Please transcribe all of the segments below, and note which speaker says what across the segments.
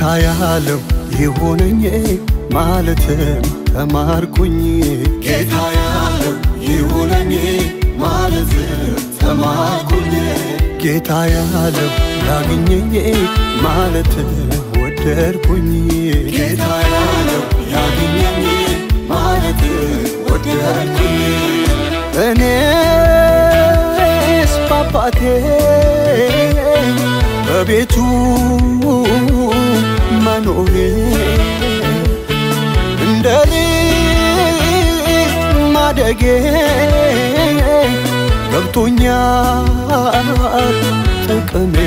Speaker 1: ያለው ይሁነኝ ማለትም ተማርኩኝ ጌታ ያለው ይሁነኝ ማለትም ተማርኩኝ ጌታ ያለው ያግኘኝ ማለትም ወደድኩኝ ጌታ ያለው ያግኘኝ ማለትም ወደድኩኝ እኔስ በአባቴ በቤቱ መኖሬ እንደ ልጅ ማደጌ ገብቶኛል ጥቅሜ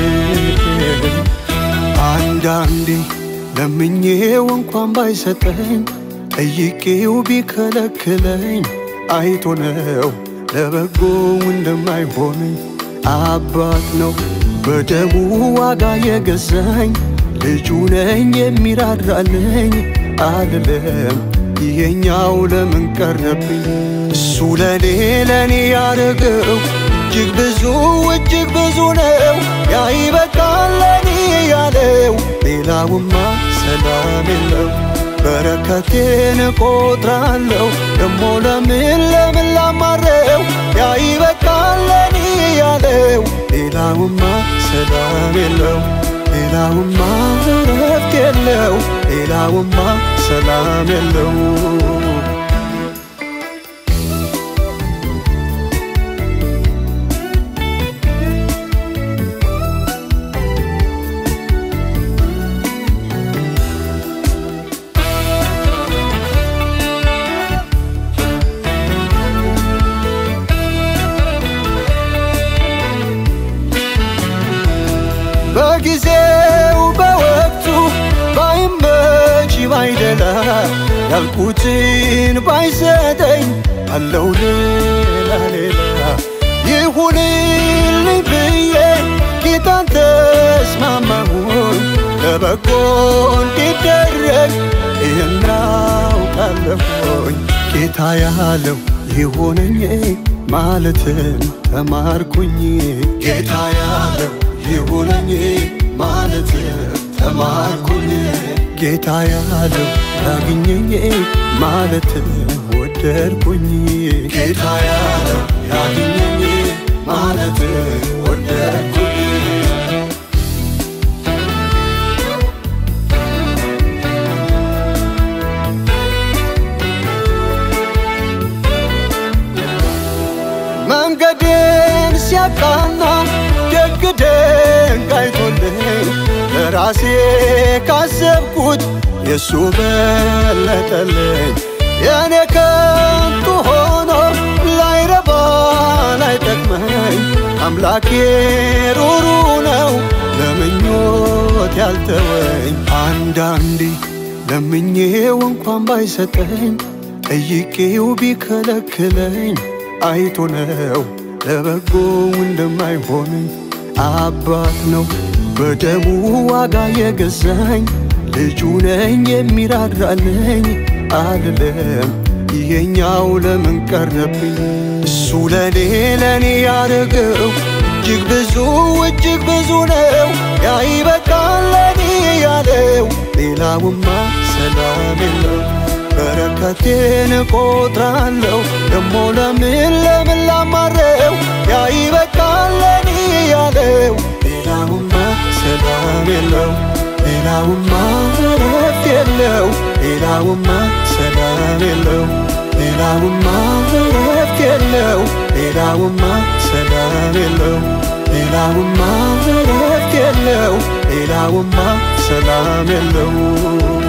Speaker 1: አንዳንዴ ለምኜው እንኳን ባይሰጠኝ ጠይቄው ቢከለክለኝ አይቶ ነው ለበጎ እንደማይሆነኝ አባት ነው በደሙ ዋጋ የገዛኝ ልጁ ነኝ የሚራራልኝ አልለም ይሄኛው ለምን ቀረብኝ እሱ ለኔ ለኔ ያደረገው እጅግ ብዙ እጅግ ብዙ ነው ያ ይበቃል ለኔ ያለው ሌላውማ ሰላም የለው በረከቴን እቆጥራለሁ ደሞ ለምን ለምን ላማረው ያ ይበቃል ለኔ ያለው ሌላውማ ሰላም የለው ሌላውማ እረፍት የለው ሌላውማ ሰላም የለው በጊዜው በወቅቱ ባይመች ባይደላ ያልኩትን ባይሰጠኝ አለው ሌላ ሌላ ይሁንልኝ ብዬ ጌታን ተስማማሁኝ ለበጎ እንዲደረግ ይህን አውቃለሁኝ ጌታ ያለው ይሁነኝ ማለትን ተማርኩኝ ጌታ ያለው ይሁነኝ ማለት ተማርኩኝ ጌታ ያለው ያግኘኝ ማለት ወደድኩኝ ጌታ ያለው ያግኘኝ ማለት ወደድኩኝ መንገዴን ሲያቃና ደግ ደግ አይቶልኝ ለራሴ ካሰብኩት የእሱ በለጠልኝ የእኔ ከንቱ ሆኖ ላይረባ ላይጠቅመኝ አምላኬ ሩሩ ነው ለምኞት ያልተወኝ አንዳንዴ ለምኜው እንኳን ባይሰጠኝ ጠይቄው ቢከለክለኝ አይቶ ነው ለበጎ እንደማይሆነኝ አባት ነው በደሙ ዋጋ የገዛኝ ልጁ ነኝ የሚራራልኝ አልለም ይሄኛው ለምን ቀረብኝ እሱ ለኔ ለኔ ያደረገው እጅግ ብዙ እጅግ ብዙ ነው ያ ይበቃል ለኔ ያለው ሌላውማ ሰላም የለው በረከቴን እቆጥራለሁ ደሞ ለምን ለምን ላማረው ያ ይበቃል ለኔ ያለው ሌላውማ ሰላም የለው ሌላውማ እረፍት የለው ሌላውማ ሰላም የለው ሌላውማ እረፍት የለው ሌላውማ ሰላም የለው ሌላውማ እረፍት የለው ሌላውማ ሰላም የለው